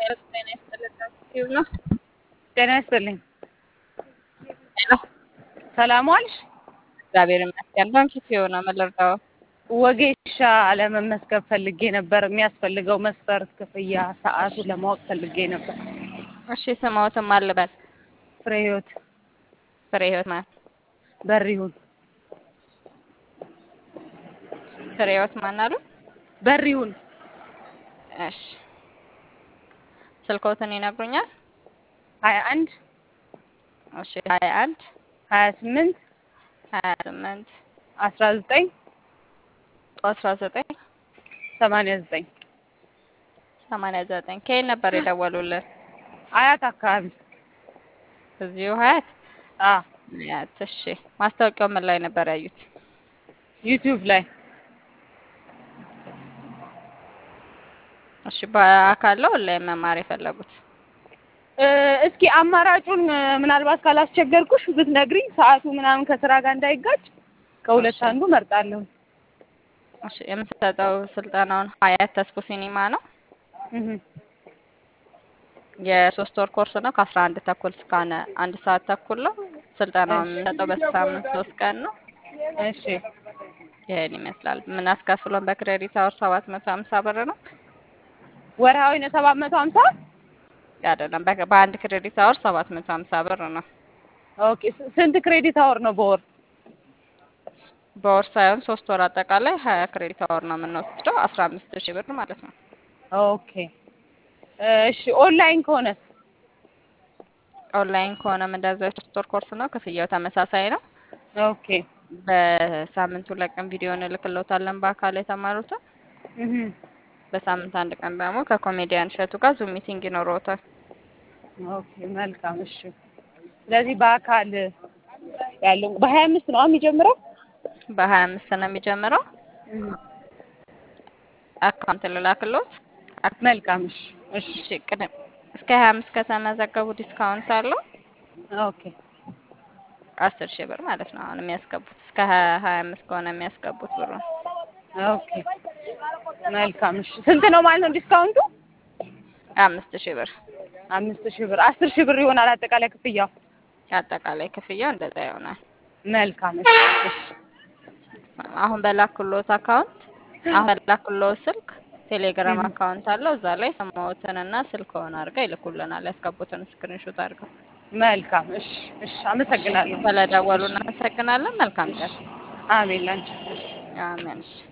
ጤና ይስጥልኝ ነው። ጤና ይስጥልኝ። ሄሎ ሰላም ዋልሽ? እግዚአብሔር ይመስገን። ባንኪት የሆነ መለርዳው ወጌሻ ለመመስገብ ፈልጌ ነበር። የሚያስፈልገው መስፈርት፣ ክፍያ፣ ሰዓቱ ለማወቅ ፈልጌ ነበር። እሺ፣ ስማዎትን አልበል ፍሬ ህይወት ፍሬ ህይወት ማን? በሪሁን ፍሬ ህይወት ማን አሉ? በሪሁን እሺ፣ ስልክዎትን ይነግሩኛል? ሀያ አንድ እሺ፣ ሀያ አንድ ሀያ ስምንት ሀያ ስምንት አስራ ዘጠኝ አስራ ዘጠኝ ሰማንያ ዘጠኝ ሰማንያ ዘጠኝ ከየት ነበር የደወሉልን? አያት አካባቢ እዚሁ ሀያት አ ሀያት። እሺ፣ ማስታወቂያው ምን ላይ ነበር ያዩት? ዩቲዩብ ላይ እሺ፣ በአካል ነው ኦንላይን መማር የፈለጉት? እ እስኪ አማራጩን እ ምናልባት ካላስቸገርኩሽ ብትነግሪኝ ሰዓቱ ምናምን ከስራ ጋር እንዳይጋጭ ከሁለት እሺ። አንዱ መርጣለሁ። እሺ፣ የምሰጠው ስልጠናውን ሀያት ተስፎ ሲኒማ ነው። እህ የሶስት ወር ኮርስ ነው። ከአስራ አንድ ተኩል እስከ አነ- አንድ ሰዓት ተኩል ነው። ስልጠናውን የምንሰጠው በሳምንት ሶስት ቀን ነው። እሺ ይሄን ይመስላል። የምናስከፍለውን በክሬዲት አወር ሰባት መቶ ሀምሳ ብር ነው። ወርሃዊ ነው ሰባት መቶ ሀምሳ አይደለም በ- በአንድ ክሬዲት አወር ሰባት መቶ ሀምሳ ብር ነው። ኦኬ ስ- ስንት ክሬዲት አወር ነው በወር? በወር ሳይሆን ሶስት ወር አጠቃላይ ሀያ ክሬዲት አወር ነው የምንወስደው አስራ አምስት ሺህ ብር ማለት ነው። ኦኬ እሺ ኦንላይን ከሆነስ? ኦንላይን ከሆነም እንደዛው የሶስት ወር ኮርስ ነው። ክፍያው ተመሳሳይ ነው። ኦኬ በሳምንት ሁለት ቀን ቪዲዮ እንልክልዎታለን በአካል የተማሩትን። እህ በሳምንት አንድ ቀን ደግሞ ከኮሜዲያን እሸቱ ጋር ዙም ሚቲንግ ይኖረዎታል። ኦኬ መልካም እሺ። ስለዚህ በአካል ያለው በሀያ አምስት ነው የሚጀምረው? በሀያ አምስት ነው የሚጀምረው። አካውንት ልላክልዎት። አክ- መልካም እሺ እሺ እሺ ቅድም እስከ ሀያ አምስት ከተመዘገቡ ዲስካውንት አለው ኦኬ አስር ሺህ ብር ማለት ነው። አሁን የሚያስገቡት እስከ ሀያ ሀያ አምስት ከሆነ የሚያስገቡት ብሩ ኦኬ መልካም እሺ። ስንት ነው ማለት ነው ዲስካውንቱ? አምስት ሺህ ብር አምስት ሺህ ብር አስር ሺህ ብር ይሆናል አጠቃላይ ክፍያው። አጠቃላይ ክፍያው እንደዛ ይሆናል። መልካም እሺ እሺ አሁን በላክሎት አካውንት አሁን በላክሎት ስልክ ቴሌግራም አካውንት አለው። እዛ ላይ ስምዎትንና ስልክዎን አድርገው ይልኩልናል። ያስገቡትን ስክሪንሾት አድርገው። መልካም እሺ እሺ አመሰግናለሁ። ስለደወሉ እናመሰግናለን። መልካም ቀን። አሜን ላንቺ። አሜን። እሺ